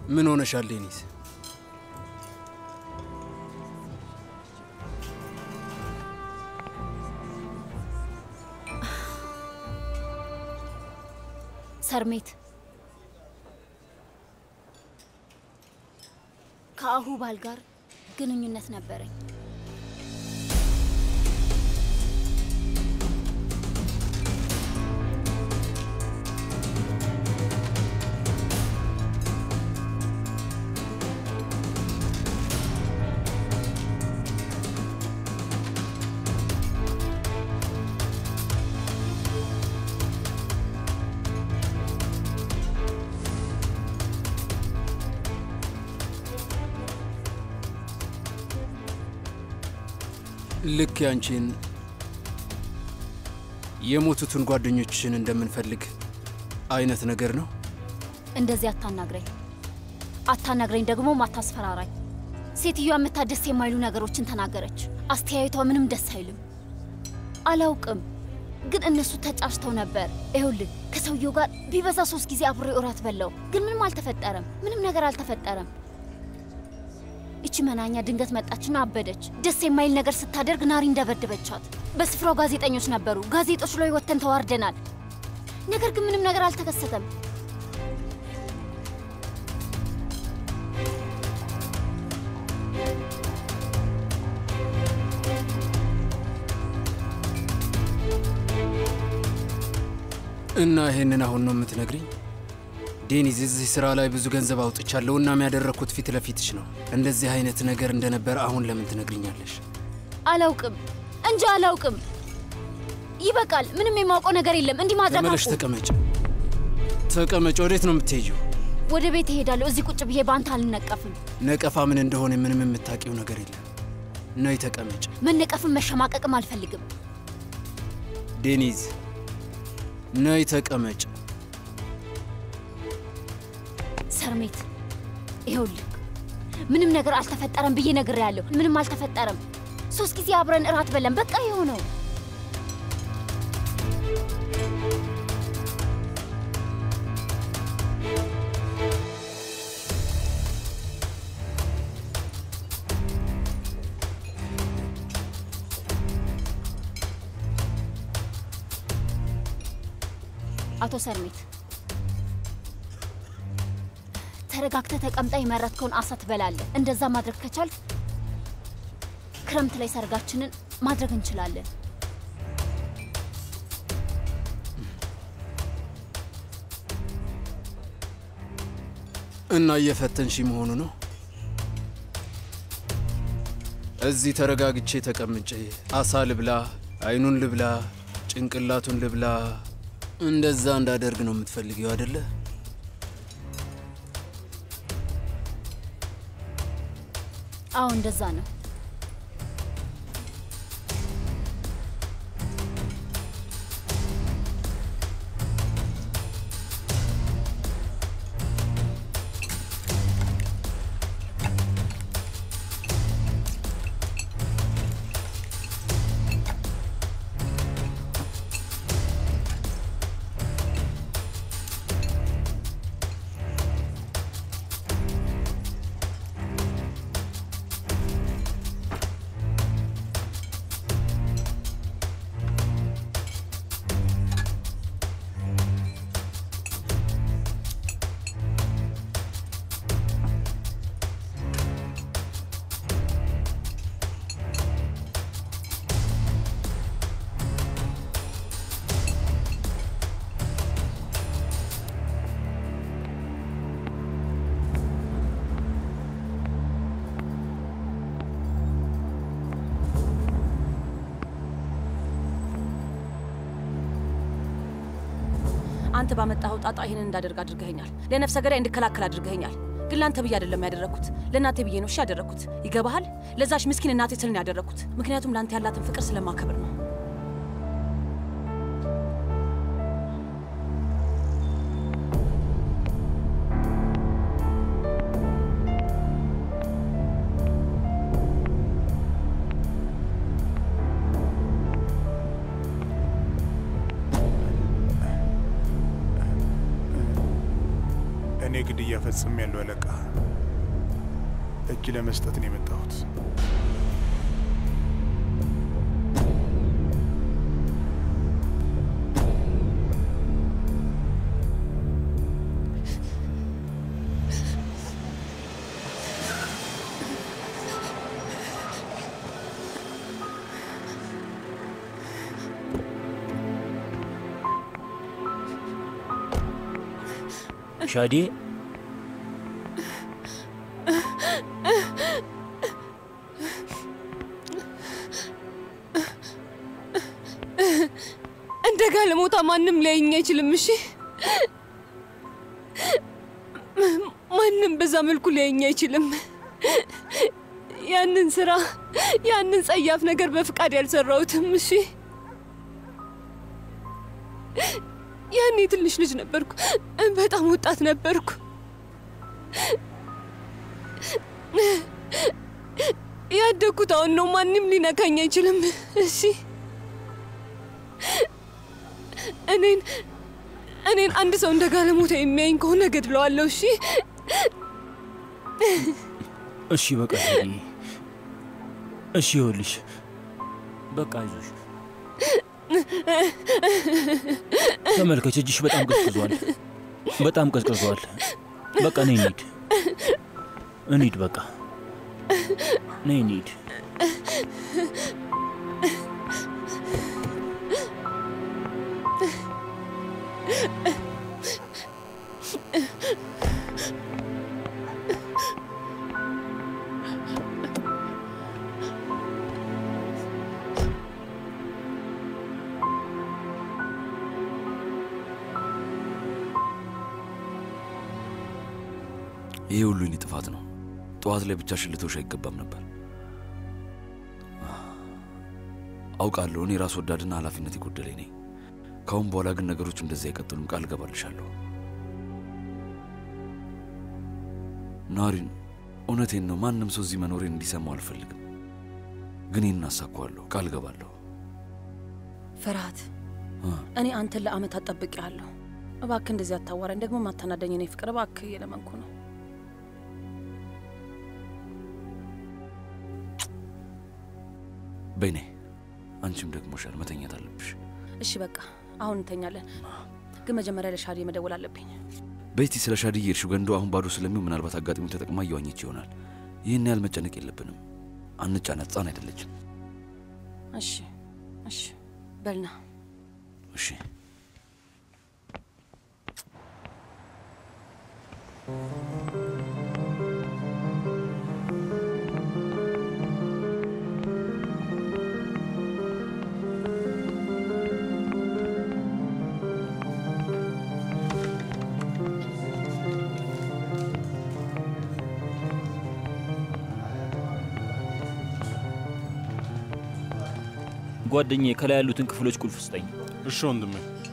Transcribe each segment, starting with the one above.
ምን ሆነሻል ዴኒስ? ሰርሜት ከአሁ ባል ጋር ግንኙነት ነበረኝ። ልክ ያንቺን የሞቱትን ጓደኞችሽን እንደምንፈልግ አይነት ነገር ነው። እንደዚህ አታናግረኝ፣ አታናግረኝ፣ ደግሞ አታስፈራራኝ። ሴትዮዋ የምታ ደስ የማይሉ ነገሮችን ተናገረች። አስተያየቷ ምንም ደስ አይልም። አላውቅም፣ ግን እነሱ ተጫጭተው ነበር። ይኸውልህ ከሰውየው ጋር ቢበዛ ሶስት ጊዜ አብሬ እራት በላው፣ ግን ምንም አልተፈጠረም። ምንም ነገር አልተፈጠረም። እቺ መናኛ ድንገት መጣችና አበደች። ደስ የማይል ነገር ስታደርግ ናሪ እንደበደበቻት። በስፍራው ጋዜጠኞች ነበሩ። ጋዜጦች ላይ ወጥተን ተዋርደናል። ነገር ግን ምንም ነገር አልተከሰተም። እና ይሄንን አሁን ነው የምትነግሪኝ? ዴኒዝ፣ እዚህ ስራ ላይ ብዙ ገንዘብ አውጥቻለሁ። እናም ያደረግኩት ፊት ለፊትሽ ነው። እንደዚህ አይነት ነገር እንደነበረ አሁን ለምን ትነግሪኛለሽ? አላውቅም እንጂ አላውቅም። ይበቃል። ምንም የማውቀው ነገር የለም። እንዲህ ማድረግ ተመለሽ፣ አቁም። ተቀመጭ፣ ተቀመጭ። ወዴት ነው የምትሄጂው? ወደ ቤት እሄዳለሁ። እዚህ ቁጭ ብዬ በአንተ አልነቀፍም። ነቀፋ ምን እንደሆነ ምንም የምታውቂው ነገር የለም። ነይ ተቀመጭ። መነቀፍም መሸማቀቅም አልፈልግም። ዴኒዝ፣ ነይ ተቀመጭ። ሰርሜት ይኸውልህ ምንም ነገር አልተፈጠረም ብዬ ነግሬያለሁ። ምንም አልተፈጠረም። ሶስት ጊዜ አብረን እራት በለን። በቃ ይኸው ነው። አቶ ሰርሜት ተረጋግተህ ተቀምጠ የመረጥከውን አሳ ትበላለህ። እንደዛ ማድረግ ከቻልክ ክረምት ላይ ሰርጋችንን ማድረግ እንችላለን። እና እየፈተንሽ መሆኑ ነው? እዚህ ተረጋግቼ ተቀምጬ አሳ ልብላ፣ አይኑን ልብላ፣ ጭንቅላቱን ልብላ፣ እንደዛ እንዳደርግ ነው የምትፈልጊው አደለ? አዎ እንደዛ ነው። አንተ ባመጣኸው ጣጣ ይህንን እንዳደርግ አድርገኸኛል። ለነፍሰ ገዳይ እንድከላከል አድርገኸኛል። ግን ለአንተ ብዬ አይደለም ያደረግኩት፣ ለእናቴ ብዬ ነው እሺ ያደረግኩት። ይገባሃል? ለዛች ምስኪን እናቴ ስል ነው ያደረግኩት። ምክንያቱም ለአንተ ያላትን ፍቅር ስለማከብር ነው። እኔ ግድያ ፈጽም ያለው አለቃ እጅ ለመስጠት ነው የመጣሁት። ሻዴ እንደ ጋለሞታ ማንም ሊያየኝ አይችልም። እሺ፣ ማንም በዛ መልኩ ሊያየኝ አይችልም። ያንን ስራ ያንን ጸያፍ ነገር በፍቃድ ያልሰራሁትም። እሺ፣ ያኔ ትንሽ ልጅ ነበርኩ፣ በጣም ወጣት ነበርኩ። ያደግኩት አሁን ነው። ማንም ሊነካኝ አይችልም። እሺ እኔን እኔን አንድ ሰው እንደ ጋለሞታ የሚያይኝ ከሆነ ገድለዋለሁ። እሺ እሺ፣ በቃ ሻዴ፣ እሺ፣ ይኸውልሽ፣ በቃ አይዞሽ። ተመልከች፣ እጅሽ በጣም ቀዝቅዟል፣ በጣም ቀዝቅዟል። በቃ ነይ እንሂድ፣ እንሂድ፣ በቃ ነይ እንሂድ። ይሄ ሁሉ የኔ ጥፋት ነው። ጠዋት ላይ ብቻሽን ልተውሽ አይገባም ነበር። አውቃለሁ እኔ ራስ ወዳድና ኃላፊነት የጎደለኝ ነኝ። ከአሁን በኋላ ግን ነገሮች እንደዚህ አይቀጥሉም፣ ቃል እገባልሻለሁ። ናሪን፣ እውነቴን ነው። ማንም ሰው እዚህ መኖሬን እንዲሰማው አልፈልግም፣ ግን ይህን አሳካዋለሁ፣ ቃል እገባለሁ። ፍርሃት፣ እ? እኔ አንተን ለአመታት ጠብቄሃለሁ። እባክህ እንደዚህ አታዋራኝ። ደግሞ ማታናደኝ እኔ ፍቅር፣ እባክህ እየለመንኩ ነው። በይኔ አንቺም ደግሞሻል፣ መተኛት አለብሽ። እሺ በቃ አሁን እንተኛለን፣ ግን መጀመሪያ ለሻዲ መደወል አለብኝ። በይቲ ስለ ሻዲ የሄድሽው ገንዶ አሁን ባዶ ስለሚው ምናልባት አጋጣሚውን ተጠቅማ እየዋኘች ይሆናል። ይህን ያህል መጨነቅ የለብንም። አንጫነት፣ ሕፃን አይደለችም። እሺ እሺ፣ በልና እሺ ጓደኛዬ ከላይ ያሉትን ክፍሎች ቁልፍ ስጠኝ። እሺ ወንድሜ።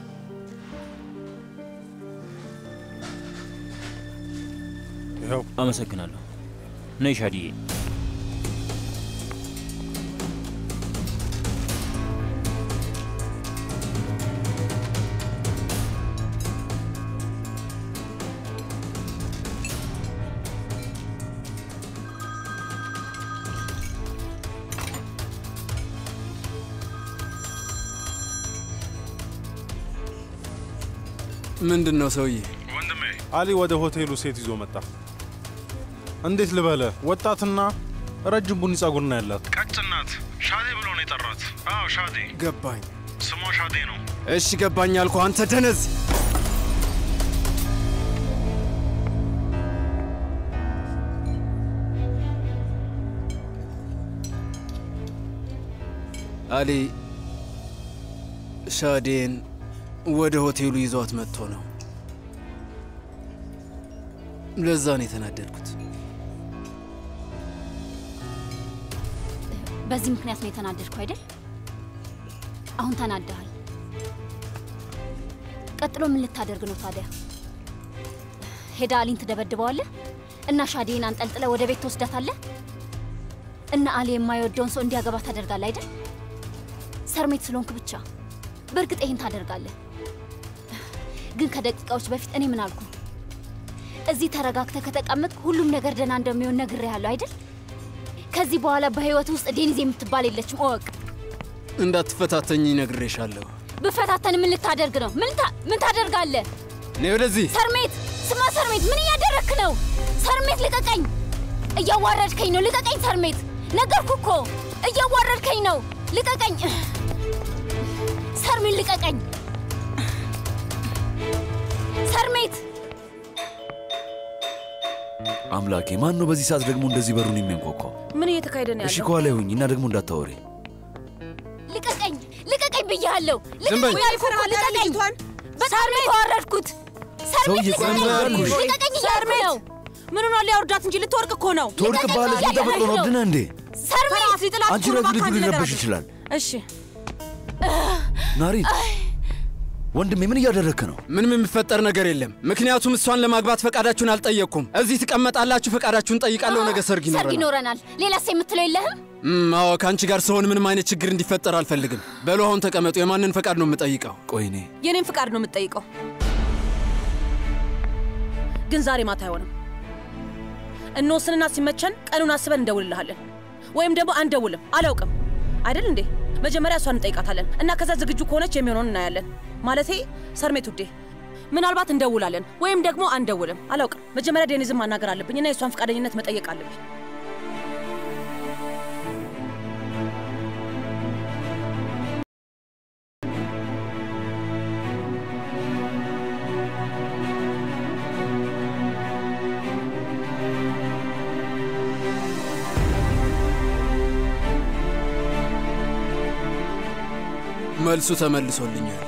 ይኸው አመሰግናለሁ። ነይ ሻዲዬ። ምንድን ነው ሰውዬ? ወንድሜ አሊ ወደ ሆቴሉ ሴት ይዞ መጣ። እንዴት ልበለ፣ ወጣትና ረጅም ቡኒ ጸጉር ነው ያላት። ቀጭን ናት። ሻዴ ብሎ ነው የጠራት። አዎ ሻዴ፣ ገባኝ። ስሟ ሻዴ ነው። እሺ ገባኝ አልኩ። አንተ ደነዝ! አሊ ሻዴን ወደ ሆቴሉ ይዟት መጥቶ ነው። ለዛ ነው የተናደድኩት። በዚህ ምክንያት ነው የተናደድኩ አይደል? አሁን ተናደሃል። ቀጥሎ ምን ልታደርግ ነው ታዲያ? ሄዳ አሊን ትደበድበዋለህ እና ሻዴን አንጠልጥለ ወደ ቤት ትወስዳታለህ እና አሊ የማይወደውን ሰው እንዲያገባ ታደርጋለህ አይደል? ሰርሜት ስለሆንክ ብቻ። በእርግጥ ይህን ታደርጋለህ። ግን ከደቂቃዎች በፊት እኔ ምን አልኩ? እዚህ ተረጋግተህ ከተቀመጥክ ሁሉም ነገር ደህና እንደሚሆን ነግሬሃለሁ አይደል? ከዚህ በኋላ በህይወት ውስጥ ዴኒዝ የምትባል የለችም እወቅ። እንዳትፈታተኝ ነግሬሻለሁ። ብፈታተን ምን ልታደርግ ነው? ምን ታ- ምን ታደርጋለህ? ነይ ወደዚህ። ሰርሜት ስማ፣ ሰርሜት ምን እያደረግክ ነው? ሰርሜት ልቀቀኝ! እያዋረድከኝ ነው። ልቀቀኝ ሰርሜት! ነገርኩ እኮ እያዋረድከኝ ነው። ልቀቀኝ ሰርሜት፣ ልቀቀኝ ሰርሜት! አምላኬ ማን ነው በዚህ ሰዓት ደግሞ እንደዚህ በሩን የሚያንኳኳው? ምን እየተካሄደ ነው እሺ ያለው? ከኋላ ይሁኝ እና ደግሞ እንዳታወሪ። ልቀቀኝ! ልቀቀኝ ብያለሁ! ዝም በይ። ልቀቀኝ ያልኩህ እኮ ልቀቀኝ! በጣም ነው የተዋረድኩት። ሰውዬ ቆይ ምን አደረግኩሽ? ልቀቀኝ እያልኩ ነው። ምን ሆኗል? ሊያወርዳት እንጂ ልትወርቅ እኮ ነው። ትወድቅብሃለች። ምን ተፈጥሮ ነው? ድነህ እንዴ? ሰርሜት! ሊጥላት አንቺ እኮ ነው። ረግ ልጁ እባክህ አንድ ነገር ሊረበሽ አድርግ። ይችላል። እሺ ናሪን ወንድሜ ምን እያደረግክ ነው? ምንም የሚፈጠር ነገር የለም። ምክንያቱም እሷን ለማግባት ፈቃዳችሁን አልጠየቅኩም። እዚህ ትቀመጣላችሁ፣ ፈቃዳችሁን ጠይቃለሁ። ነገ ሰርግ ሰርግ ይኖረናል። ይኖረናል። ሌላስ የምትለው የለህም? እም፣ አዎ ከአንቺ ጋር ስሆን ምንም አይነት ችግር እንዲፈጠር አልፈልግም። በሉ አሁን ተቀመጡ። የማንን ፈቃድ ነው የምጠይቀው? ቆይ እኔ የኔን ፍቃድ ነው የምትጠይቀው፣ ግን ዛሬ ማታ አይሆንም። እንወስንና ሲመቸን ቀኑን አስበን እንደውልልሃለን፣ ወይም ደግሞ አንደውልም። አላውቅም አይደል እንዴ? መጀመሪያ እሷን እንጠይቃታለን እና ከዛ ዝግጁ ከሆነች የሚሆነውን እናያለን። ማለቴ ሰርሜት ውዴ፣ ምናልባት እንደውላለን ወይም ደግሞ አንደውልም። አላውቅም። መጀመሪያ ዴኒዝን ማናገር አለብኝ እና የእሷን ፈቃደኝነት መጠየቅ አለብኝ። መልሱ ተመልሶልኛል።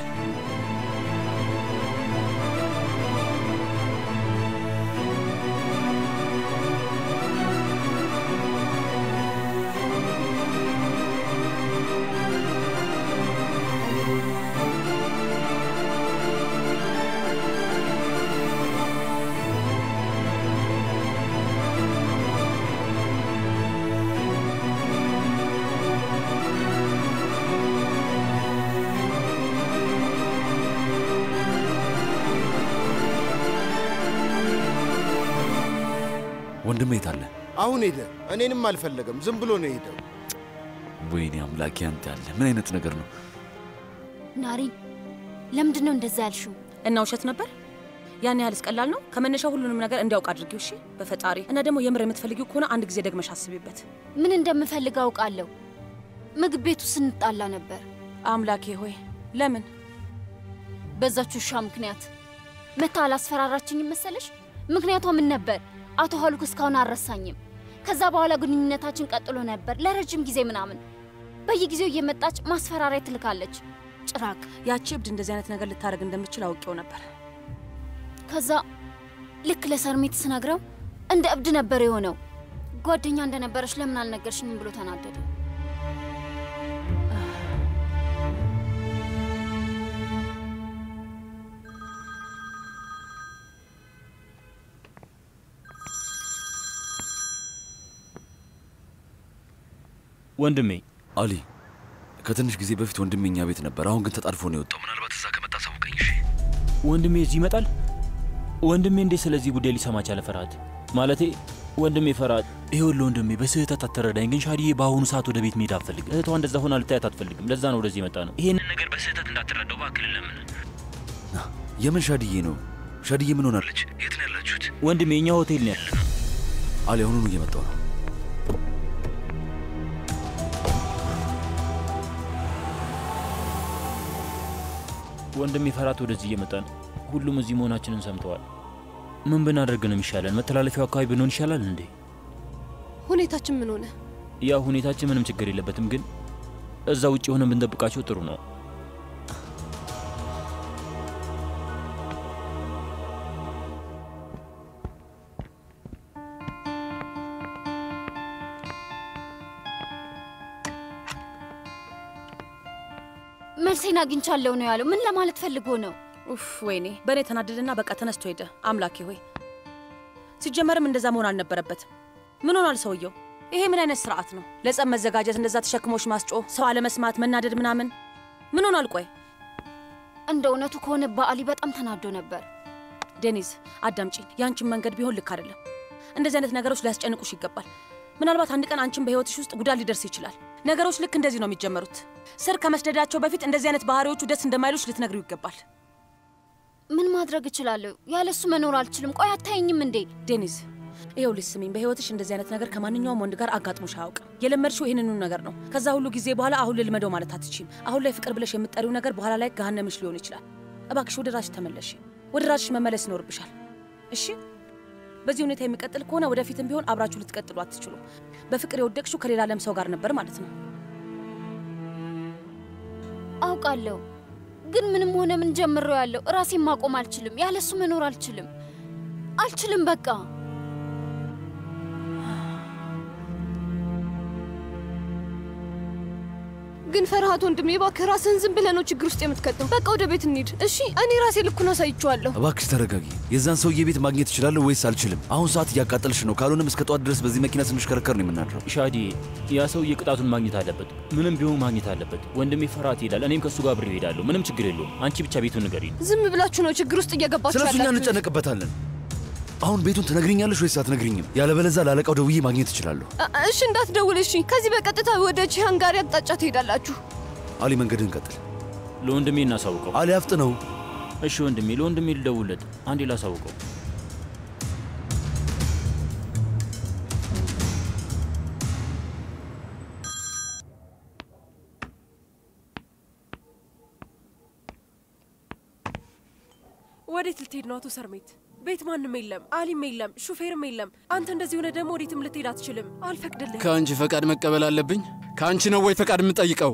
ወንድሜ የት አለ? አሁን ሄደ። እኔንም አልፈለገም። ዝም ብሎ ነው የሄደው። ወይኔ አምላኬ አንተ ያለ ምን አይነት ነገር ነው? ናሪን፣ ለምንድን ነው እንደዛ ያልሽው? እና ውሸት ነበር? ያን ያህልስ ቀላል ነው? ከመነሻው ሁሉንም ነገር እንዲያውቅ አድርጊው። እሺ፣ በፈጣሪ እና ደግሞ የምር የምትፈልጊው ከሆነ አንድ ጊዜ ደግመሽ አስቢበት። ምን እንደምፈልግ አውቃለሁ። ምግብ ቤቱ ስንጣላ ነበር አምላኬ ሆይ ለምን? በዛች ውሻ ምክንያት። መታ አላስፈራራችኝም መሰለሽ? ምክንያቷ ምን ነበር? አቶ ሀሉክ እስካሁን አልረሳኝም። ከዛ በኋላ ግንኙነታችን ቀጥሎ ነበር ለረጅም ጊዜ ምናምን። በየጊዜው እየመጣች ማስፈራሪያ ትልካለች። ጭራቅ። ያቺ እብድ እንደዚህ አይነት ነገር ልታደርግ እንደምችል አውቄው ነበር። ከዛ ልክ ለሰርሜት ስነግረው እንደ እብድ ነበር የሆነው። ጓደኛ እንደነበረች ለምን አልነገርሽኝም ብሎ ተናደደ። ወንድሜ አሊ ከትንሽ ጊዜ በፊት ወንድሜ እኛ ቤት ነበር። አሁን ግን ተጣድፎ ነው የወጣው። ምናልባት እዛ ከመጣ ሳውቀኝ። እሺ ወንድሜ እዚህ ይመጣል? ወንድሜ እንዴት ስለዚህ ጉዳይ ሊሰማ ቻለ? ፈርሃት ማለቴ ወንድሜ ፈርሃት፣ ይኸውልህ ወንድሜ በስህተት አትረዳኝ፣ ግን ሻዲዬ በአሁኑ ሰዓት ወደ ቤት መሄድ አትፈልግም። እህቷ እንደዛ ሆና ልታያት አትፈልግም። ለዛ ነው ወደዚህ የመጣ ነው። ይሄንን ነገር በስህተት እንዳትረዳው እባክህ ለምን። የምን ሻድዬ ነው? ሻድዬ ምን ሆናለች? የት ነው ያላችሁት? ወንድሜ እኛ ሆቴል ነው ያለ። አሊ አሁኑኑ እየመጣው ነው። ወንድሜ ፈርሃት ወደዚህ እየመጣ ነው። ሁሉም እዚህ መሆናችንን ሰምተዋል። ምን ብናደርግ ነው የሚሻለን? መተላለፊያው አካባቢ ብንሆን ይሻላል እንዴ? ሁኔታችን ምን ሆነ? ያው ሁኔታችን ምንም ችግር የለበትም፣ ግን እዛ ውጭ ሆነን ብንጠብቃቸው ጥሩ ነው። መልሴን አግኝቻለሁ ነው ያለው። ምን ለማለት ፈልጎ ነው? ኡፍ ወይኔ፣ በእኔ ተናደደና በቃ ተነስቶ ሄደ። አምላኬ ሆይ ሲጀመርም እንደዛ መሆን አልነበረበትም። ምን ሆኗል ሰውየው? ይሄ ምን አይነት ስርዓት ነው? ለጸብ መዘጋጀት፣ እንደዛ ተሸክሞሽ ማስጮህ፣ ሰው አለመስማት፣ መናደድ ምናምን ምን ሆኗል? ቆይ እንደ እውነቱ ከሆነ በአሊ በጣም ተናዶ ነበር። ዴኒዝ አዳምጪኝ። የአንቺን መንገድ ቢሆን ልክ አይደለም። እንደዚህ አይነት ነገሮች ሊያስጨንቁሽ ይገባል። ምናልባት አንድ ቀን አንቺን በህይወትሽ ውስጥ ጉዳት ሊደርስ ይችላል። ነገሮች ልክ እንደዚህ ነው የሚጀመሩት። ስር ከመስደዳቸው በፊት እንደዚህ አይነት ባህሪዎቹ ደስ እንደማይሉሽ ልትነግሪው ይገባል። ምን ማድረግ እችላለሁ? ያለሱ መኖር አልችልም። ቆይ አታየኝም እንዴ? ዴኒዝ ይኸውልሽ ስሚኝ፣ በህይወትሽ እንደዚህ አይነት ነገር ከማንኛውም ወንድ ጋር አጋጥሞሽ አያውቅም። የለመድሽው ይህንኑ ነገር ነው። ከዛ ሁሉ ጊዜ በኋላ አሁን ልልመደው ማለት አትችይም። አሁን ላይ ፍቅር ብለሽ የምትጠሪው ነገር በኋላ ላይ ገሃነምሽ ሊሆን ይችላል። እባክሽ ወደ ራስሽ ተመለሽ። ወደ ራስሽ መመለስ ይኖርብሻል። እሺ በዚህ ሁኔታ የሚቀጥል ከሆነ ወደፊትም ቢሆን አብራችሁ ልትቀጥሉ አትችሉም። በፍቅር የወደቅሽው ከሌላ ለም ሰው ጋር ነበር ማለት ነው። አውቃለሁ፣ ግን ምንም ሆነ ምን ጀምሬው ያለው ራሴን ማቆም አልችልም። ያለሱ መኖር አልችልም፣ አልችልም በቃ ግን ፈርሃት ወንድሜ እባክህ ራስህን ዝም ብለህ ነው ችግር ውስጥ የምትከተው። በቃ ወደ ቤት እንሂድ እሺ። እኔ ራሴ ልኩን አሳይቼዋለሁ። እባክሽ ተረጋጊ። የዛን ሰውዬ ቤት ማግኘት እችላለሁ ወይስ አልችልም? አሁን ሰዓት እያቃጠልሽ ነው። ካልሆነም እስከ ጠዋት ድረስ በዚህ መኪና ስንሽከረከር ነው የምናድረው። ሻዲ፣ ያ ሰውዬ ቅጣቱን ማግኘት አለበት። ምንም ቢሆን ማግኘት አለበት። ወንድሜ ፈርሃት ይሄዳል፣ እኔም ከእሱ ጋር አብሬ እሄዳለሁ። ምንም ችግር የለውም። አንቺ ብቻ ቤቱን ንገሪኝ። ዝም ብላችሁ ነው ችግር ውስጥ እየገባችሁ ስለ እሱ እኛ ያላችሁት። እንጨነቅበታለን። አሁን ቤቱን ትነግሪኛለሽ ወይስ አትነግሪኝም? ያለበለዚያ ላለቃው ደውዬ ማግኘት እችላለሁ። እ- እሺ እንዳትደውል እሺ። ከዚህ በቀጥታ ወደ ቺሃንጋሪ አቅጣጫ ትሄዳላችሁ። አሊ መንገድህን ቀጥል። ለወንድሜ እናሳውቀው። አሊ አፍጥነው። እሺ ወንድሜ፣ ለወንድሜ ልደውልለት። አንዴ ላሳውቀው። ወዴት ልትሄድ ነው አቶ ሰርሜት? ቤት ማንም የለም፣ አሊም የለም፣ ሹፌርም የለም። አንተ እንደዚህ ሆነ ደግሞ ወዴትም ልትሄድ አትችልም። አልፈቅድልህ። ከአንቺ ፈቃድ መቀበል አለብኝ? ከአንቺ ነው ወይ ፈቃድ የምጠይቀው?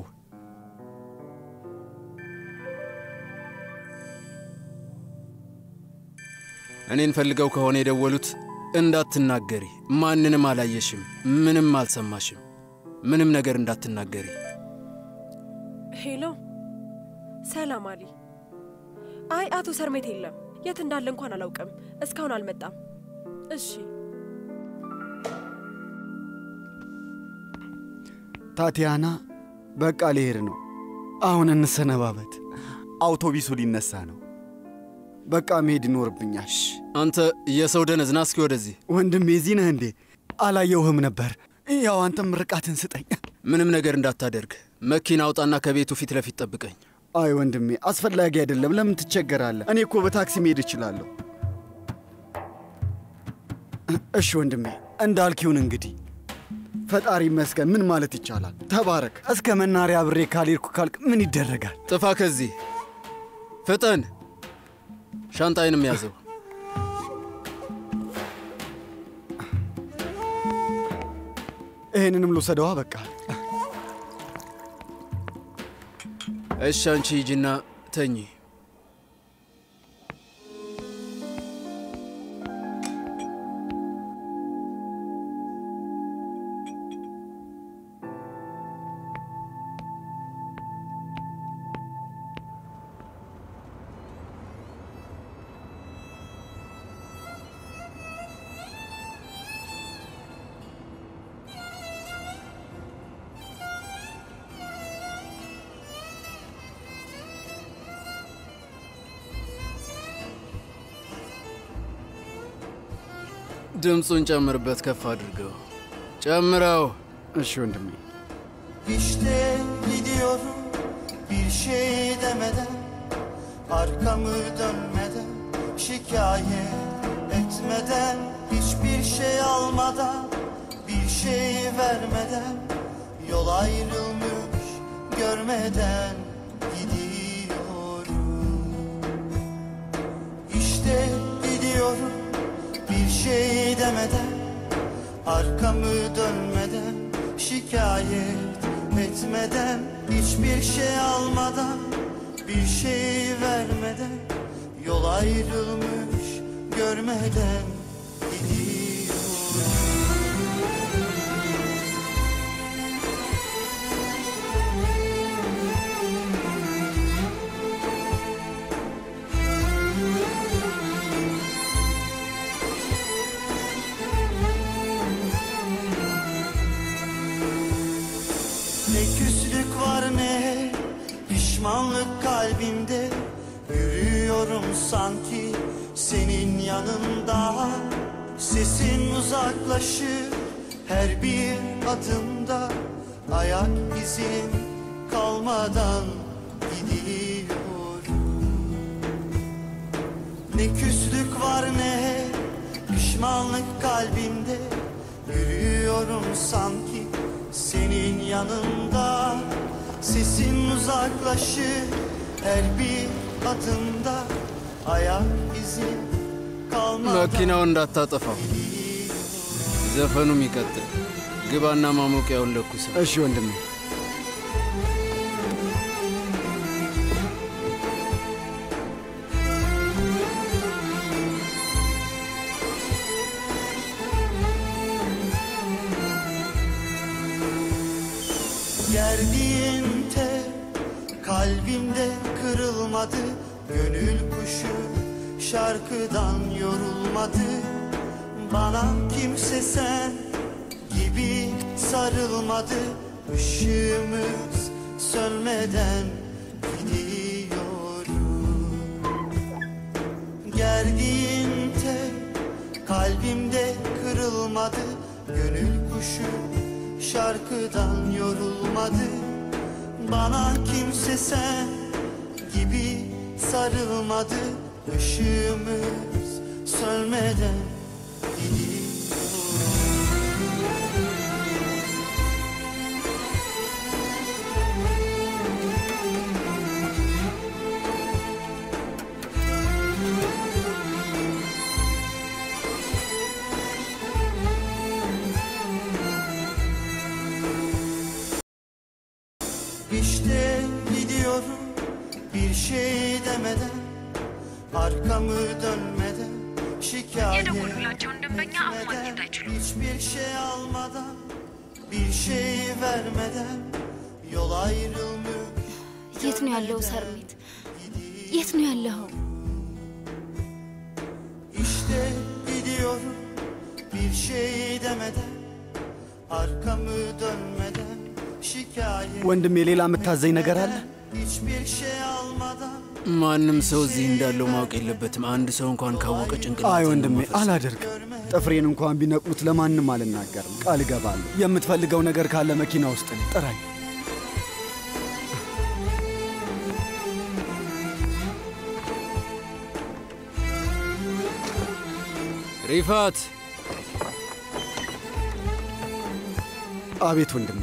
እኔን ፈልገው ከሆነ የደወሉት እንዳትናገሪ። ማንንም አላየሽም፣ ምንም አልሰማሽም። ምንም ነገር እንዳትናገሪ። ሄሎ፣ ሰላም አሊ። አይ አቶ ሰርሜት የለም፣ የት እንዳለ እንኳን አላውቅም። እስካሁን አልመጣም። እሺ ታቲያና፣ በቃ ልሄድ ነው። አሁን እንሰነባበት። አውቶቢሱ ሊነሳ ነው። በቃ መሄድ ይኖርብኛል። አንተ የሰው ደነዝ ና እስኪ ወደዚህ። ወንድሜ እዚህ ነህ እንዴ? አላየውህም ነበር። ያው አንተም ምርቃትን ስጠኝ። ምንም ነገር እንዳታደርግ። መኪና አውጣና ከቤቱ ፊት ለፊት ጠብቀኝ። አይ ወንድሜ አስፈላጊ አይደለም። ለምን ትቸገራለህ? እኔ እኮ በታክሲ መሄድ እችላለሁ። እሺ ወንድሜ እንዳልኪውን እንግዲህ ፈጣሪ ይመስገን። ምን ማለት ይቻላል? ተባረክ። እስከ መናሪያ አብሬ ካልሄድኩ ካልክ ምን ይደረጋል? ጥፋ ከዚህ ፍጠን። ሻንጣይንም ያዘው። ይህንንም ልውሰደዋ። በቃ እሺ፣ አንቺ ሂጂና ተኚ። ድምፁን ጨምርበት፣ ከፍ aድርገው። ጨምረው። እሺ ወንድሜ። İşte gidiyorum bir şey demeden Arkamı dönmeden şikayet etmeden Hiçbir şey almadan bir şey vermeden Yol ayrılmış görmeden gidiyorum İşte gidiyorum bir şey demeden Arkamı dönmeden şikayet etmeden Hiçbir şey almadan bir şey vermeden Yol ayrılmış görmeden gidiyorum Ne küslük var ne pişmanlık kalbimde Yürüyorum sanki senin yanında Sesin uzaklaşır her bir adımda Ayak izin kalmadan gidiyorum Ne küslük var ne pişmanlık kalbimde Yürüyorum sanki senin yanında Sesin uzaklaşır her bir adımda Ayak izin kalmadan መኪናው እንዳታጠፋው። ዘፈኑም ይቀጥል። ግባና ማሞቂያውን ለኩሰው። እሺ ወንድሜ። Gerdiğin tel kalbimde kırılmadı Gönül kuşu şarkıdan yorulmadı Bana kimse sen gibi sarılmadı Işığımız sönmeden gidiyorum Gerdiğin tel kalbimde kırılmadı Gönül kuşu şarkıdan yorulmadı Bana kimse sen gibi sarılmadı Işığımız sönmeden İşte gidiyorum bir şey demeden Arkamı dönmeden şikayet etmeden Hiçbir şey almadan bir şey vermeden Yol ayrılmış የት ነው ያለው ሰርሜት? የት ነው ያለኸው? İşte gidiyorum bir şey demeden Arkamı dönmeden şikayet ወንድሜ ሌላ የምታዘኝ ነገር አለ? Hiçbir şey almadan ማንም ሰው እዚህ እንዳለው ማወቅ የለበትም። አንድ ሰው እንኳን ካወቀ ጭንቅላት አይ ወንድሜ አላደርግም። ጥፍሬን እንኳን ቢነቅሉት ለማንም አልናገርም። ቃል እገባለሁ። የምትፈልገው ነገር ካለ መኪና ውስጥ ነኝ፣ ጥራኝ። ሪፋት አቤት ወንድሜ።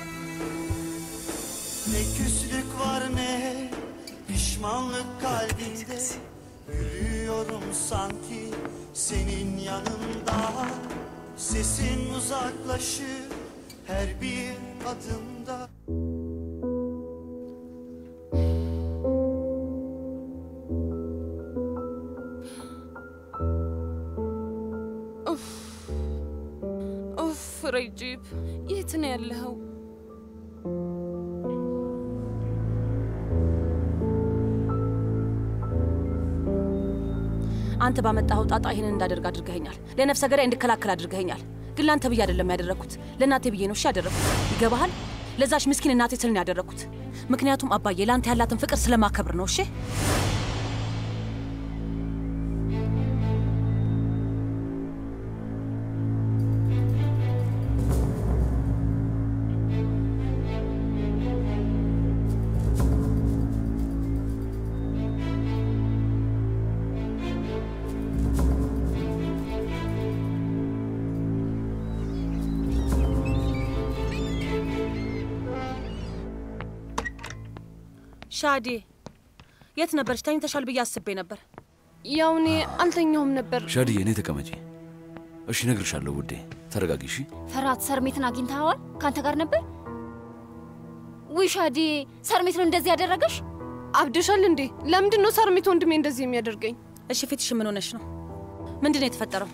Ne küslük var ne pişmanlık kalbimde Yürüyorum sanki senin yanında Sesin uzaklaşır her bir adımda ኡፍ ረጂብ፣ የት ነው ያለኸው? አንተ ባመጣኸው ጣጣ ይህንን እንዳደርግ አድርገኸኛል። ለነፍሰ ገዳይ እንድከላከል አድርገኸኛል። ግን ለአንተ ብዬ አይደለም ያደረግኩት፣ ለእናቴ ብዬ ነው እሺ ያደረግኩት። ይገባሃል? ለዛች ምስኪን እናቴ ስል ነው ያደረግኩት። ምክንያቱም አባዬ ለአንተ ያላትን ፍቅር ስለማከብር ነው። እሺ ሻዴ የት ነበርሽ? ተኝተሻል ብዬ አስቤ ነበር። ያው እኔ አልተኛውም ነበር። ሻድዬ፣ እኔ ተቀመጪ። እሺ፣ እነግርሻለሁ ውዴ። ተረጋጊ እሺ። ፈራት ሰርሜትን አግኝተኸዋል? ከአንተ ጋር ነበር? ውይ ሻዴ፣ ሰርሜት ነው እንደዚህ ያደረገሽ? አብደሻል እንዴ? ለምንድን ነው ሰርሜት ወንድሜ እንደዚህ የሚያደርገኝ? እሺ ፊትሽ ምን ሆነሽ ነው? ምንድን ነው የተፈጠረው?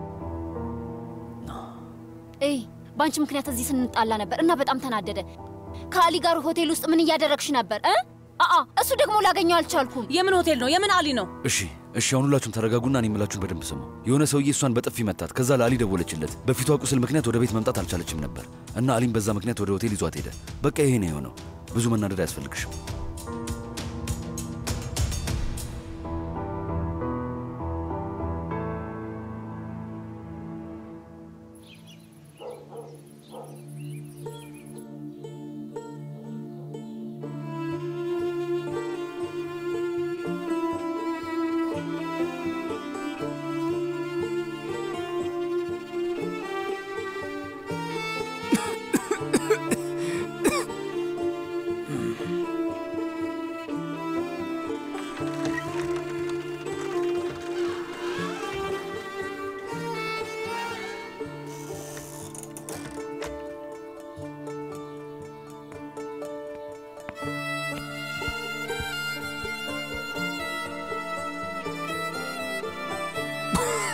እይ በአንቺ ምክንያት እዚህ ስንጣላ ነበር እና በጣም ተናደደ። ከአሊ ጋር ሆቴል ውስጥ ምን እያደረግሽ ነበር? እ አአ እሱ ደግሞ ላገኘው አልቻልኩም። የምን ሆቴል ነው? የምን አሊ ነው? እሺ እሺ፣ አሁን ሁላችሁም ተረጋጉና እኔ የምላችሁን በደንብ ስሙ። የሆነ ሰውዬ እሷን በጥፊ መታት። ከዛ ለአሊ ደወለችለት። በፊቷ ቁስል ምክንያት ወደ ቤት መምጣት አልቻለችም ነበር እና አሊም በዛ ምክንያት ወደ ሆቴል ይዟት ሄደ። በቃ ይሄ ነው የሆነው። ብዙ መናደድ አያስፈልግሽም።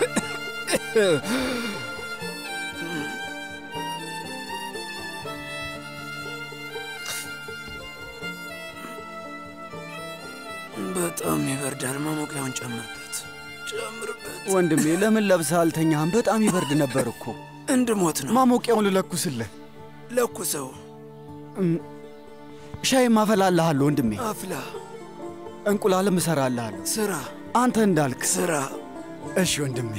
በጣም ይበርዳል። ማሞቂያውን ጨምርበት፣ ጨምርበት። ወንድሜ ለምን ለብሰህ አልተኛህም? በጣም ይበርድ ነበር እኮ። እንድሞት ነው። ማሞቂያውን ልለኩስልህ። ለኩሰው። ሻይ ማፈላልሃለሁ ወንድሜ። አፍላ። እንቁላልም እሰራልሃለሁ። ስራ። አንተ እንዳልክ ስራ። እሺ ወንድሜ።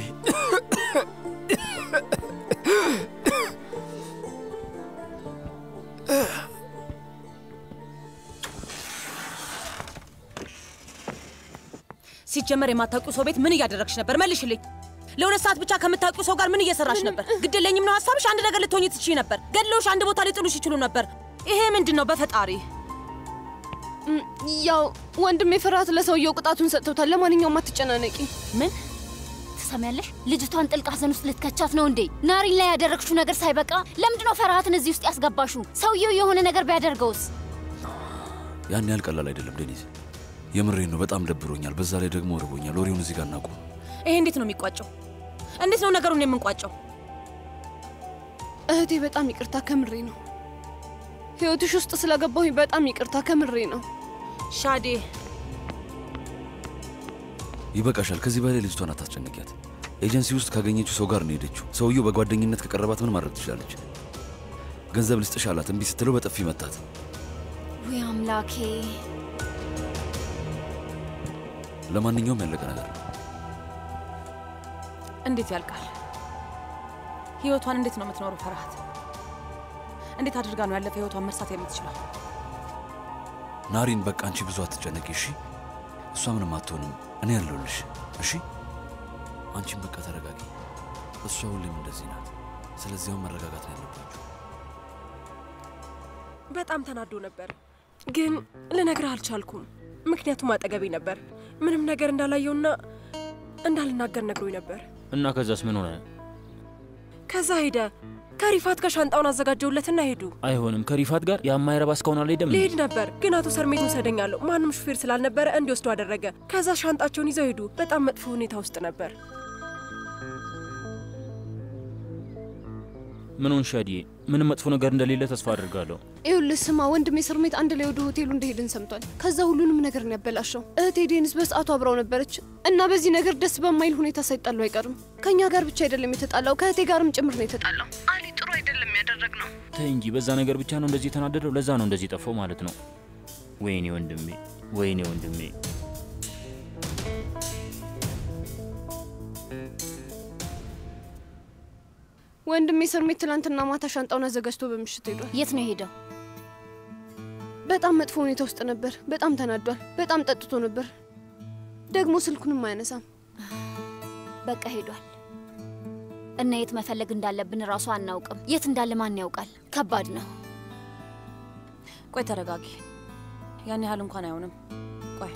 ሲጀመር የማታውቂው ሰው ቤት ምን እያደረግሽ ነበር? መልሽልኝ። ለሁለት ሰዓት ብቻ ከምታውቂው ሰው ጋር ምን እየሰራሽ ነበር? ግድለኝም ነው ሀሳብሽ? አንድ ነገር ልትሆኝ ትችይ ነበር። ገድለውሽ አንድ ቦታ ሊጥሉሽ ይችሉ ነበር። ይሄ ምንድን ነው? በፈጣሪ ያው ወንድሜ ፍርሃት ለሰውየው ቅጣቱን ሰጥተውታል። ለማንኛውም አትጨናነቂ። ምን ትሰሚያለሽ? ልጅቷን ጥልቅ ሐዘን ውስጥ ልትከቻት ነው እንዴ? ናሪን ላይ ያደረግሽው ነገር ሳይበቃ ለምንድነው ፈርሃትን እዚህ ውስጥ ያስገባሹ? ሰውየው የሆነ ነገር ቢያደርገውስ? ያን ያህል ቀላል አይደለም ዴኒዝ። የምሬን ነው። በጣም ደብሮኛል። በዛ ላይ ደግሞ ርቦኛል። ወሬውን እዚህ ጋር እናቁም። ይሄ እንዴት ነው የሚቋጨው? እንዴት ነው ነገሩን የምንቋጨው? እህቴ በጣም ይቅርታ፣ ከምሬ ነው። ህይወትሽ ውስጥ ስለገባሁኝ በጣም ይቅርታ፣ ከምሬ ነው። ሻዴ ይበቃሻል። ከዚህ በላይ ልጅቷን አታስጨንቂያት። ኤጀንሲ ውስጥ ካገኘችው ሰው ጋር ነው ሄደችው። ሰውየው በጓደኝነት ከቀረባት ምን ማድረግ ትችላለች? ገንዘብ ልስጥሽ አላት። እምቢ ስትለው በጥፊ መታት። ውይ አምላኬ! ለማንኛውም ያለቀ ነገር ነው። እንዴት ያልቃል? ህይወቷን እንዴት ነው የምትኖረው? ፈርሃት እንዴት አድርጋ ነው ያለፈ ህይወቷን መርሳት የምትችለው? ናሪን፣ በቃ አንቺ ብዙ አትጨነቂ እሺ? እሷ ምንም አትሆንም። እኔ ያለሁልሽ እሺ? አንቺን በቃ ተረጋጊ። እሷ ሁሌም እንደዚህ ናት። ስለዚያውም መረጋጋት ነው ያለባችሁ። በጣም ተናዶ ነበር፣ ግን ልነግርህ አልቻልኩም። ምክንያቱም አጠገቤ ነበር። ምንም ነገር እንዳላየውና እንዳልናገር ነግሮኝ ነበር። እና ከዛስ ምን ሆነ? ከዛ ሄደ። ከሪፋት ጋር ሻንጣውን አዘጋጀውለትና ሄዱ። አይሆንም። ከሪፋት ጋር የማይረባ እስካሁን አልሄደም። ሊሄድ ነበር፣ ግን አቶ ሰርሜት ውሰደኝ አለው። ማንም ሹፌር ስላልነበረ እንዲወስዱ አደረገ። ከዛ ሻንጣቸውን ይዘው ሄዱ። በጣም መጥፎ ሁኔታ ውስጥ ነበር። ምን ሆንሽ ሻዲዬ? ምንም መጥፎ ነገር እንደሌለ ተስፋ አድርጋለሁ። ይኸውልህ ስማ፣ ወንድሜ ስርሜት አንድ ላይ ወደ ሆቴሉ እንደሄድን ሰምቷል። ከዛ ሁሉንም ነገር ነው ያበላሸው። እህቴ ዴኒስ በሰዓቱ አብራው ነበረች እና በዚህ ነገር ደስ በማይል ሁኔታ ሳይጣሉ አይቀርም። ከእኛ ጋር ብቻ አይደለም የተጣላው፣ ከእህቴ ጋርም ጭምር ነው የተጣላው። አሊ ጥሩ አይደለም ያደረግነው። ተይ እንጂ በዛ ነገር ብቻ ነው እንደዚህ የተናደደው። ለዛ ነው እንደዚህ ጠፋው ማለት ነው። ወይኔ ወንድሜ፣ ወይኔ ወንድሜ። ወንድሜ ስርሜት ትላንትና ማታ ሻንጣውን አዘጋጅቶ በምሽት ሄዷል። የት ነው የሄደው? በጣም መጥፎ ሁኔታ ውስጥ ነበር። በጣም ተናዷል። በጣም ጠጥቶ ነበር። ደግሞ ስልኩንም አያነሳም። በቃ ሄዷል። እና የት መፈለግ እንዳለብን እራሱ አናውቅም። የት እንዳለ ማን ያውቃል? ከባድ ነው። ቆይ ተረጋጊ። ያን ያህል እንኳን አይሆንም። ቆይ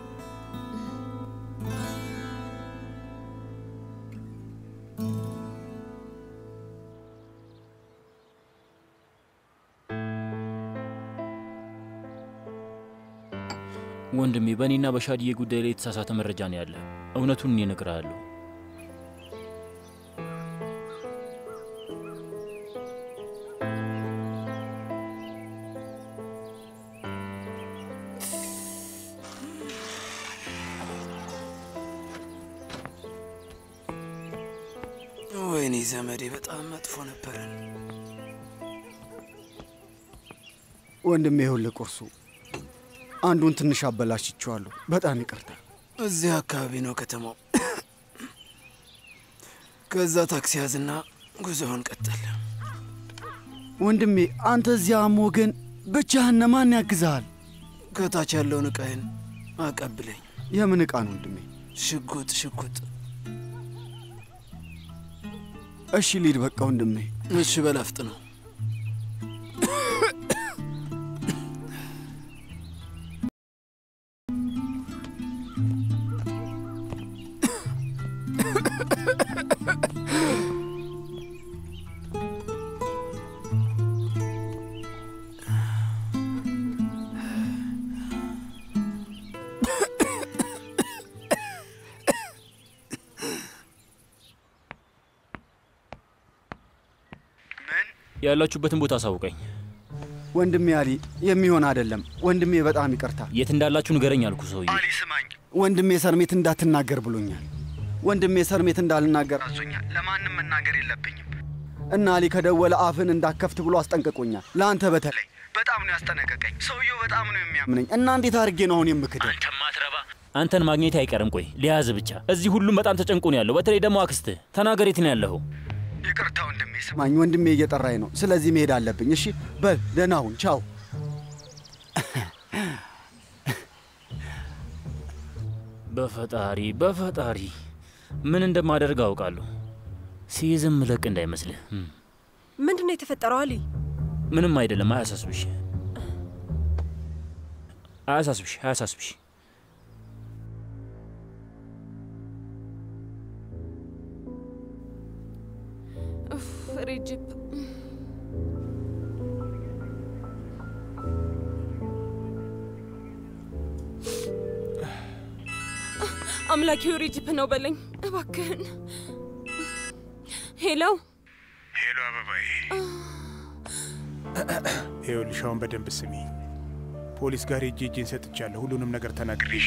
ወንድሜ በእኔና በሻድዬ ጉዳይ ላይ የተሳሳተ መረጃ ነው ያለ። እውነቱን እኔ እነግርሃለሁ። ወይኔ ዘመዴ በጣም መጥፎ ነበረን። ወንድሜ ይኸውልህ ቁርሱ አንዱን ትንሽ አበላሽቼዋለሁ። በጣም ይቅርታ። እዚህ አካባቢ ነው ከተማው። ከዛ ታክሲ ያዝና ጉዞውን ቀጠል። ወንድሜ አንተ እዚያም ወገን ብቻህን ማን ያግዝሃል? ከታች ያለውን ዕቃዬን አቀብለኝ። የምን ዕቃ ነው ወንድሜ? ሽጉጥ ሽጉጥ። እሺ ሊድ በቃ ወንድሜ። እሺ በላፍጥ ነው። ያላችሁበትን ቦታ አሳውቀኝ። ወንድሜ አሊ፣ የሚሆን አይደለም ወንድሜ፣ በጣም ይቅርታ። የት እንዳላችሁ ንገረኝ አልኩ ሰውዬ። አሊ ስማኝ፣ ወንድሜ ሰርሜት እንዳትናገር ብሎኛል። ወንድሜ ሰርሜት እንዳልናገር አዞኛል። ለማንም መናገር የለብኝም እና አሊ ከደወለ አፍን እንዳከፍት ብሎ አስጠንቅቆኛል። ለአንተ በተለይ በጣም ነው ያስጠነቀቀኝ። ሰውየው በጣም ነው የሚያምነኝ እና እንዴት አድርጌ ነው አሁን የምክደው? ማትረባ አንተን ማግኘት አይቀርም። ቆይ ሊያዝ ብቻ። እዚህ ሁሉም በጣም ተጨንቆ ነው ያለው። በተለይ ደግሞ አክስትህ። ተናገር፣ የት ነው ያለኸው? ይቅርታ ወንድሜ፣ ስማኝ፣ ወንድሜ እየጠራኝ ነው። ስለዚህ መሄድ አለብኝ። እሺ በል ደህና ሁን። ቻው። በፈጣሪ በፈጣሪ ምን እንደማደርግ አውቃለሁ። ሲይዝም ምለቅ እንዳይመስልህ። ምንድን ነው የተፈጠረው አሊ? ምንም አይደለም። አያሳስብሽ፣ አያሳስብሽ፣ አያሳስብሽ። ሬጅፕ አምላኪው ሬጅፕ ነው በለኝ እባክህን። ሄሎ ሄሎ፣ አበባዬ። ይኸውልሽ አሁን በደንብ ስሚ። ፖሊስ ጋር ሄጄ እጄን ሰጥቻለሁ። ሁሉንም ነገር ተናግሬሽ።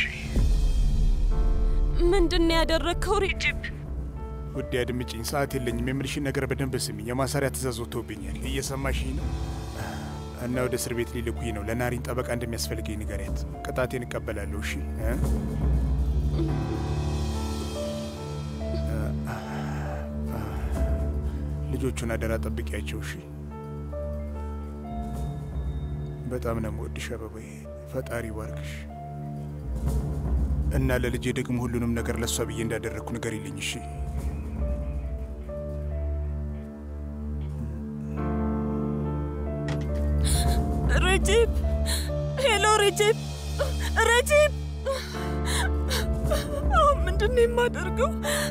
ምንድን ነው ያደረግከው ሬጅፕ? ውዴ አድምጪኝ፣ ሰዓት የለኝም። የምልሽን ነገር በደንብ ስሚ። የማሰሪያ ትእዛዝ ወጥቶብኛል። እየሰማሽኝ ነው? እና ወደ እስር ቤት ሊልኩኝ ነው። ለናሪን ጠበቃ እንደሚያስፈልገኝ ንገሪያት። ቅጣቴን እቀበላለሁ። እሺ እ? ልጆቹን አደራ ጠብቂያቸው። እሺ። በጣም ነው የምወድሽ አበባዬ። ፈጣሪ ባርክሽ እና ለልጄ ደግሞ ሁሉንም ነገር ለእሷ ብዬ እንዳደረግኩ ንገሪልኝ። እሺ። ረጂብ ሄሎ፣ ረጂብ ረጂብ፣ አሁን ምንድን ነው የማደርገው?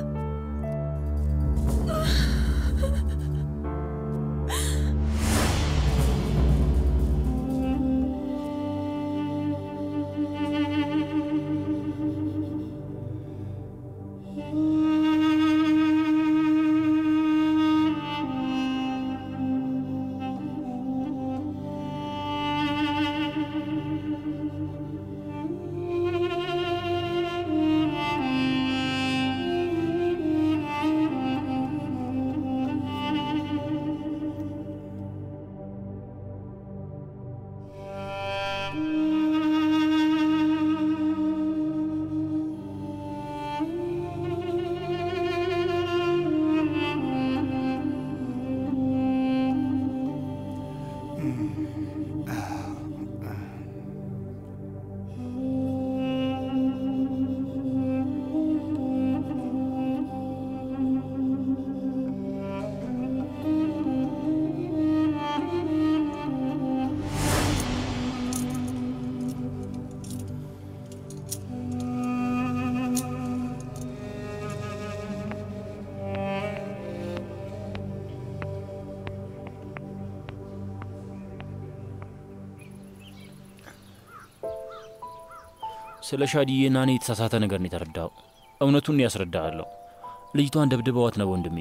ስለ ሻዲዬና እኔ የተሳሳተ ነገር ነው የተረዳው። እውነቱን ያስረዳሃለሁ። ልጅቷን ደብድበዋት ነው ወንድሜ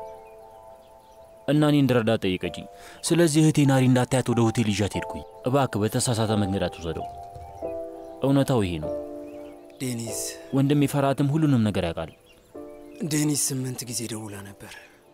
እና እኔ እንድረዳት ጠየቀችኝ። ስለዚህ እህቴ ናሪ እንዳታያት ወደ ሆቴል ይዣት ሄድኩኝ። እባክህ በተሳሳተ መንገድ አትውሰደው። እውነታው ይሄ ነው። ዴኒዝ ወንድሜ ፈርሃትም ሁሉንም ነገር ያውቃል። ዴኒዝ ስምንት ጊዜ ደውላ ነበር።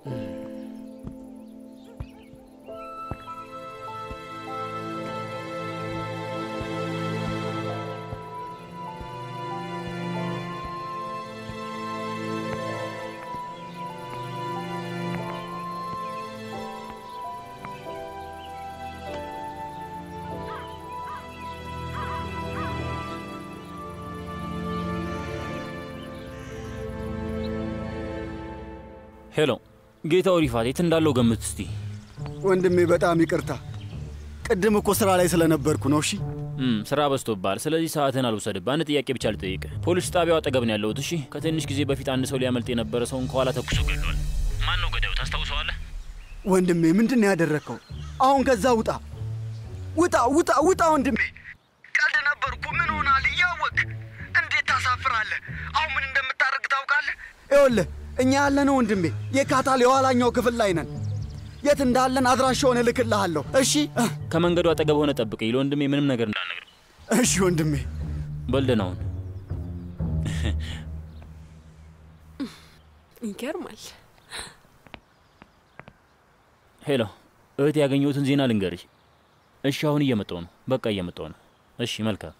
ሄሎ ጌታው ሪፋት የት እንዳለው ገምት እስቲ። ወንድሜ በጣም ይቅርታ። ቅድም እኮ ስራ ላይ ስለነበርኩ ነው። እሺ እም፣ ስራ በዝቶብሃል። ስለዚህ ሰዓትን አልወሰድብህ። አንድ ጥያቄ ብቻ ልጠይቅህ። ፖሊስ ጣቢያው አጠገብ ነው ያለሁት። እሺ፣ ከትንሽ ጊዜ በፊት አንድ ሰው ሊያመልጥ የነበረ ሰውን ከኋላ ተኩሶ ገድሏል። ማን ነው ገዳዩ? ታስታውሰዋለህ? ወንድሜ ምንድን ነው ያደረግከው? አሁን ከዛ ውጣ፣ ውጣ፣ ውጣ፣ ውጣ ወንድሜ። ቀልድ ነበርኩ። ምን ሆናል? እያወቅ እንዴት ታሳፍራለህ? አሁን ምን እንደምታደርግ ታውቃለህ? ይኸውልህ እኛ ያለነው ወንድሜ የካታል የኋላኛው ክፍል ላይ ነን። የት እንዳለን አድራሻውን እልክልሃለሁ። እሺ ከመንገዱ አጠገብ ሆነ ጠብቀኝ። ለወንድሜ ምንም ነገር እንዳልነግር። እሺ ወንድሜ። በልደን አሁን ይገርማል። ሄሎ እህት፣ ያገኘሁትን ዜና ልንገርሽ። እሺ አሁን እየመጣሁ ነው። በቃ እየመጣሁ ነው። እሺ መልካም።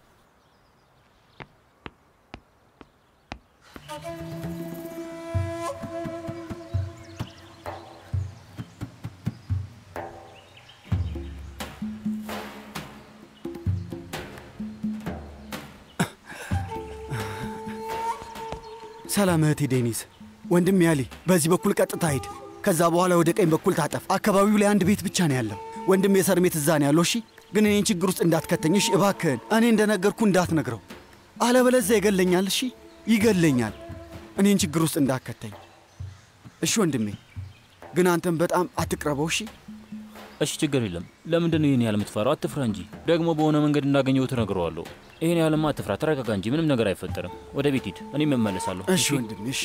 ሰላም እህቴ ዴኒስ። ወንድሜ አሊ፣ በዚህ በኩል ቀጥታ ሂድ። ከዛ በኋላ ወደ ቀኝ በኩል ታጠፍ። አካባቢው ላይ አንድ ቤት ብቻ ነው ያለው። ወንድሜ ሰርሜት እዛ ነው ያለው። እሺ፣ ግን እኔን ችግር ውስጥ እንዳትከተኝ እሺ፣ እባክህን። እኔ እንደነገርኩ እንዳትነግረው፣ አለበለዚያ ይገለኛል። እሺ፣ ይገለኛል። እኔን ችግር ውስጥ እንዳትከተኝ እሺ ወንድሜ። ግን አንተም በጣም አትቅረበው። እሺ እሺ ችግር የለም። ለምንድን ነው ይህን ያህል የምትፈራው? አትፍራ እንጂ። ደግሞ በሆነ መንገድ እንዳገኘው ትነግረዋለሁ። ይህን ያህልማ አትፍራ፣ ተረጋጋ እንጂ ምንም ነገር አይፈጠርም። ወደ ቤት ሂድ፣ እኔም እመለሳለሁ። እሺ ወንድሜ፣ እሺ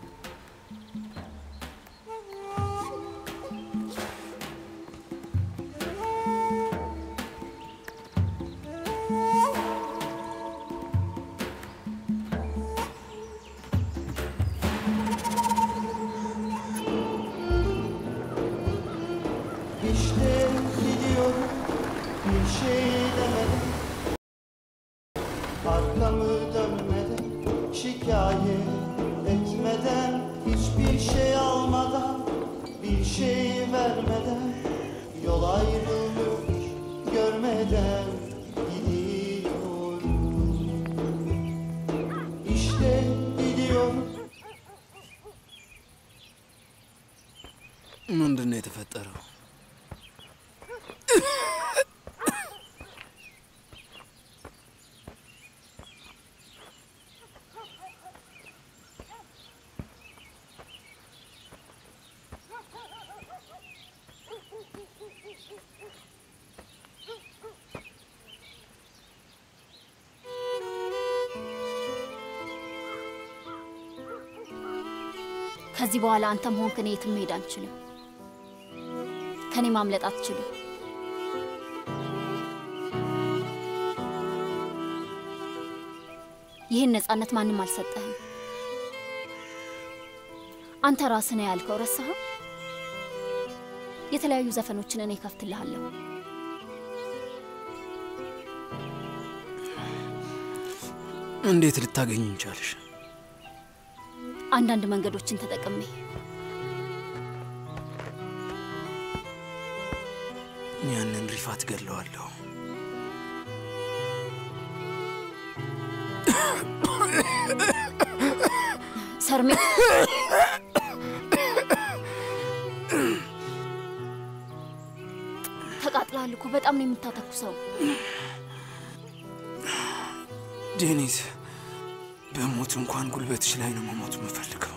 İşte gidiyorum bir şey demedim Arkamı dönmeden şikayet etmeden Hiçbir şey almadan bir şey vermeden Yol ayrılmış görmeden gidiyorum İşte gidiyorum ምንድን ነው የተፈጠረው? ከዚህ በኋላ አንተም ሆንክ እኔ የትም መሄድ አንችልም። ከኔ ማምለጥ አትችልም። ይህን ነፃነት ማንም አልሰጠህም። አንተ ራስህ ነው ያልከው። ረሳኸው? የተለያዩ ዘፈኖችን እኔ ከፍትልሃለሁ። እንዴት ልታገኝ ቻልሽ? አንዳንድ መንገዶችን ተጠቅሜ ያንን ሪፋት ገለዋለሁ። ሰርሜ ተቃጥለሃል እኮ በጣም ነው የምታተኩሰው። ዴኒስ፣ በሞት እንኳን ጉልበትሽ ላይ ነው መሞት የምፈልገው።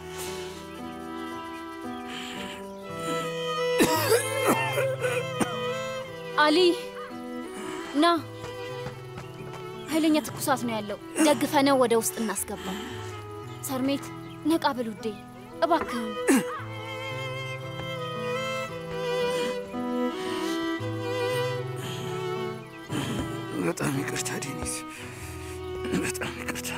አሊ ና፣ ኃይለኛ ትኩሳት ነው ያለው። ደግፈነው ወደ ውስጥ እናስገባ። ሰርሜት ነቃ ብል ውዴ፣ እባክህን። በጣም ይቅርታ ዴኒስ፣ በጣም ይቅርታ።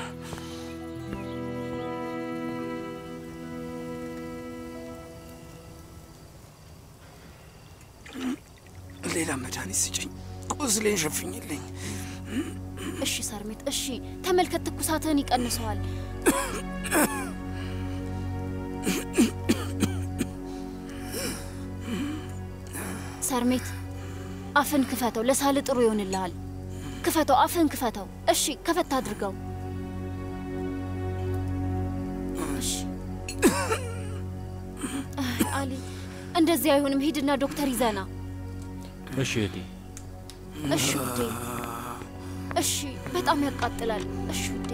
ሌላ መድኃኒት ስጭኝ፣ ቁስሌን ሸፍኝልኝ። እሺ ሰርሜት፣ እሺ ተመልከት፣ ትኩሳትህን ይቀንሰዋል። ሰርሜት፣ አፍን ክፈተው፣ ለሳል ጥሩ ይሆንልሃል። ክፈተው፣ አፍን ክፈተው። እሺ ከፈት አድርገው። እሺ አይ፣ አሊ፣ እንደዚህ አይሆንም። ሂድና ዶክተር ይዘና። እሺ እህቴ። እሺ ውዴ፣ እሺ። በጣም ያቃጥላል። እሺ ውዴ።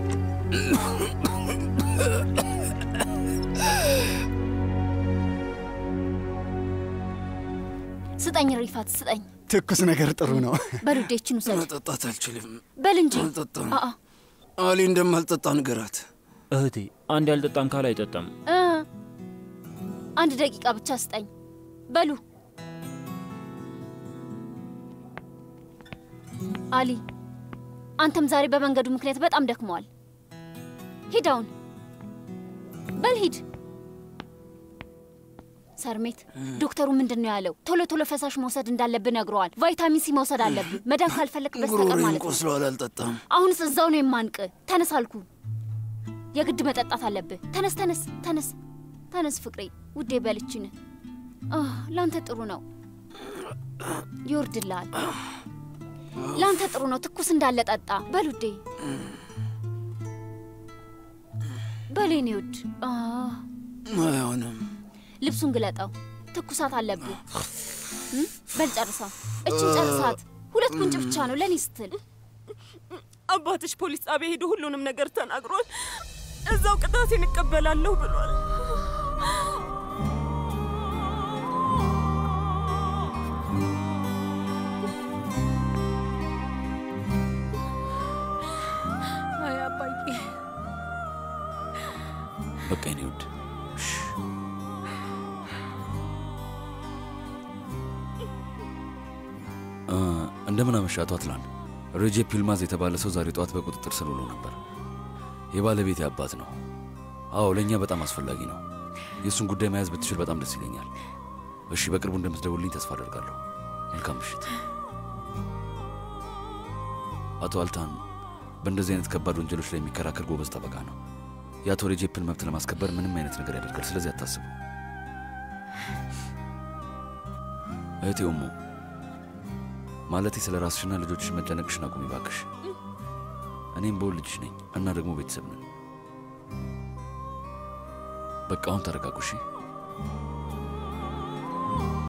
ስጠኝ ሪፋት፣ ስጠኝ። ትኩስ ነገር ጥሩ ነው። በል ውዴ፣ ይችን ውሰድ። መጠጣት አልችልም። በል እንጂ። አልጠጣም። አአ አሊ እንደማልጠጣ ንገራት። እህቴ አንድ ያልጠጣም ካል አይጠጣም። እ አንድ ደቂቃ ብቻ ስጠኝ። በሉ አሊ አንተም ዛሬ በመንገዱ ምክንያት በጣም ደክመዋል። ሂድ አሁን በል ሂድ። ሰርሜት ዶክተሩ ምንድን ነው ያለው? ቶሎ ቶሎ ፈሳሽ መውሰድ እንዳለብህ ነግረዋል። ቫይታሚን ሲ መውሰድ አለብህ፣ መዳን ካልፈለግ በስተቀር ጉሮሮዬን ማለት ነው። ቆስሏል፣ አልጠጣም። አሁንስ እዛው ነው የማንቅ። ተነስ አልኩ። የግድ መጠጣት አለብህ። ተነስ ተነስ ተነስ ተነስ ፍቅሬ ውዴ፣ በልችን ለአንተ ጥሩ ነው፣ ይወርድልሃል። ለአንተ ጥሩ ነው። ትኩስ እንዳለ ጠጣ። በል ውዴ፣ በል የኔ ውድ። አህ፣ አይሆንም። ልብሱን ግለጠው። ትኩሳት አለብህ። እም? በል ጨርሳ። እችን ጨርሳት። ሁለት ጉንጭ ብቻ ነው ለእኔ ስትል አባትሽ ፖሊስ ጣቢያ ሄዶ ሁሉንም ነገር ተናግሯል። እዛው ቅጣቴን እቀበላለሁ ብሏል። አይ አባዬ፣ በቃ የኔ ውድ እሺ። እ፣ እንደምን አመሻ አቶ አትላን። ሬጄፕ ይልማዝ የተባለ ሰው ዛሬ ጠዋት በቁጥጥር ስር ውሎ ነበር። የባለቤቴ አባት ነው። አዎ ለእኛ በጣም አስፈላጊ ነው። የእሱን ጉዳይ መያዝ ብትችል በጣም ደስ ይለኛል። እሺ፣ በቅርቡ እንደምትደውልኝ ተስፋ አደርጋለሁ። መልካም ምሽት። አቶ አልታን በእንደዚህ አይነት ከባድ ወንጀሎች ላይ የሚከራከር ጎበዝ ጠበቃ ነው። የአቶ ሬጄፕን መብት ለማስከበር ምንም አይነት ነገር ያደርጋል። ስለዚህ አታስቡ። እህቴ ሞ ማለቴ ስለ ራስሽና ልጆችሽ መጨነቅሽን አቁሚ ባክሽ። እኔም በውል ልጅሽ ነኝ እና ደግሞ ቤተሰብ ነን። በቃ አሁን ተረጋጉ እሺ?